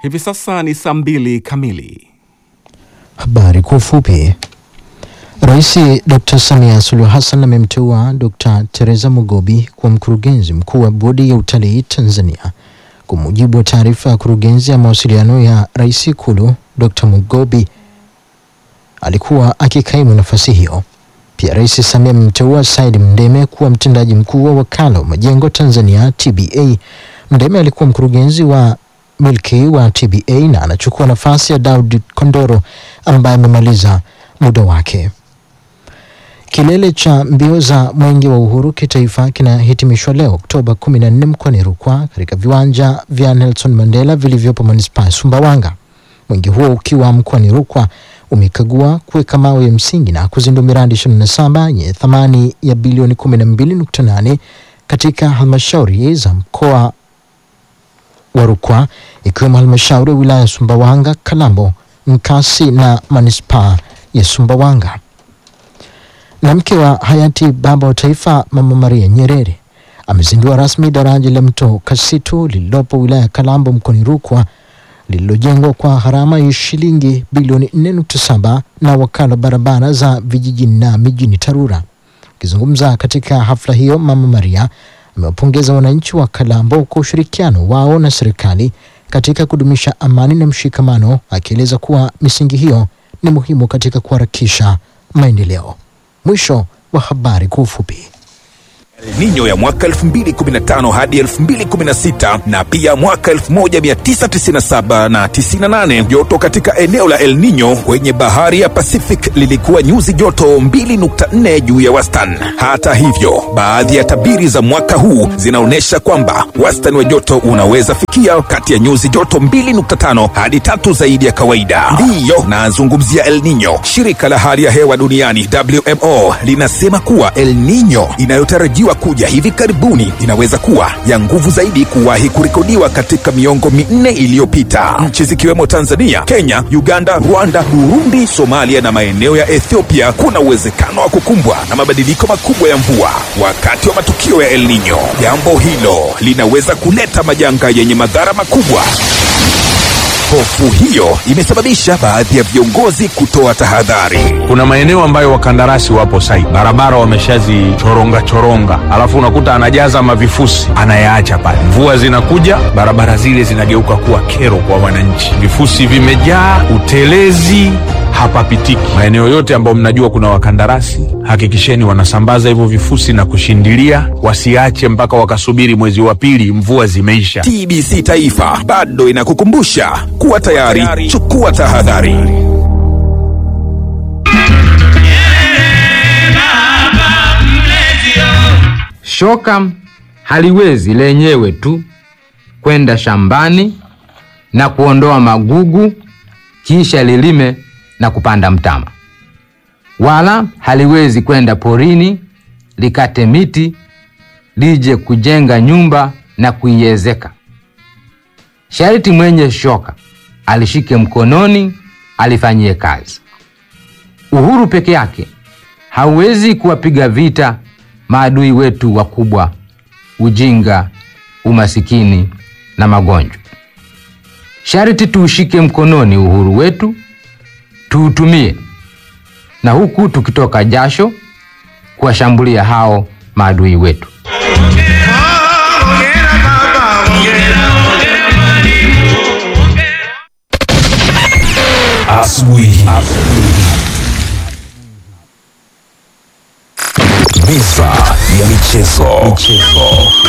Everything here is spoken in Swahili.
Hivi sasa ni saa mbili kamili. Habari kwa ufupi. Rais Dr. Samia Suluhu Hassan amemteua Dr. Teresa Mugobi kuwa mkurugenzi mkuu wa bodi ya utalii Tanzania. Kwa mujibu wa taarifa ya kurugenzi ya mawasiliano ya Rais Ikulu, Dr. Mugobi alikuwa akikaimu nafasi hiyo. Pia Rais Samia amemteua Said Mndeme kuwa mtendaji mkuu wa wakala wa majengo Tanzania TBA. Mndeme alikuwa mkurugenzi wa milki wa TBA na anachukua nafasi ya Daud Kondoro ambaye amemaliza muda wake. Kilele cha mbio za Mwenge wa Uhuru kitaifa kinahitimishwa leo Oktoba 14 mkoani Rukwa katika viwanja vya Nelson Mandela vilivyopo manispaa ya Sumbawanga. Mwenge huo ukiwa mkoani Rukwa umekagua kuweka mawe ya msingi na kuzindua miradi 27 yenye thamani ya bilioni 12.8 katika halmashauri za mkoa wa Rukwa ikiwemo halmashauri ya wilaya ya Sumbawanga, Kalambo, Nkasi na manispaa ya Sumbawanga. Na mke wa hayati baba wa taifa Mama Maria Nyerere amezindua rasmi daraja la mto Kasitu lililopo wilaya ya Kalambo mkoani Rukwa lililojengwa kwa gharama ya shilingi bilioni 4.7 na wakala wa barabara za vijijini na mijini TARURA. Akizungumza katika hafla hiyo, Mama Maria amewapongeza wananchi wa Kalambo kwa ushirikiano wao na serikali katika kudumisha amani na mshikamano, akieleza kuwa misingi hiyo ni muhimu katika kuharakisha maendeleo. Mwisho wa habari kwa ufupi. El Nino ya mwaka 2015 hadi 2016 na pia mwaka 1997 na 98. Joto katika eneo la El Nino kwenye bahari ya Pacific lilikuwa nyuzi joto 2.4 juu ya wastani. Hata hivyo, baadhi ya tabiri za mwaka huu zinaonyesha kwamba wastani wa joto unaweza fikia kati ya nyuzi joto 2.5 hadi tatu zaidi ya kawaida. Ndiyo nazungumzia El Nino. Shirika la hali ya hewa duniani WMO linasema kuwa El Nino inayotarajiwa kuja hivi karibuni inaweza kuwa ya nguvu zaidi kuwahi kurekodiwa katika miongo minne iliyopita. Nchi zikiwemo Tanzania, Kenya, Uganda, Rwanda, Burundi, Somalia na maeneo ya Ethiopia kuna uwezekano wa kukumbwa na mabadiliko makubwa ya mvua wakati wa matukio ya El Nino. Jambo hilo linaweza kuleta majanga yenye madhara makubwa. Hofu hiyo imesababisha baadhi ya viongozi kutoa tahadhari. Kuna maeneo ambayo wakandarasi wapo site, barabara wameshazichoronga choronga, alafu unakuta anajaza mavifusi anayaacha pale. Mvua zinakuja, barabara zile zinageuka kuwa kero kwa wananchi, vifusi vimejaa, utelezi hapapitiki. Maeneo yote ambayo mnajua kuna wakandarasi, hakikisheni wanasambaza hivyo vifusi na kushindilia, wasiache mpaka wakasubiri mwezi wa pili mvua zimeisha. TBC Taifa bado inakukumbusha kuwa tayari, chukua tahadhari. Shoka haliwezi lenyewe tu kwenda shambani na kuondoa magugu kisha lilime na kupanda mtama, wala haliwezi kwenda porini likate miti lije kujenga nyumba na kuiezeka. Sharti mwenye shoka alishike mkononi, alifanyie kazi. Uhuru peke yake hauwezi kuwapiga vita maadui wetu wakubwa: ujinga, umasikini na magonjwa. Sharti tuushike mkononi uhuru wetu, tuutumie na huku tukitoka jasho kuwashambulia hao maadui wetu. Asubuhi. Meza ya michezo. michezo.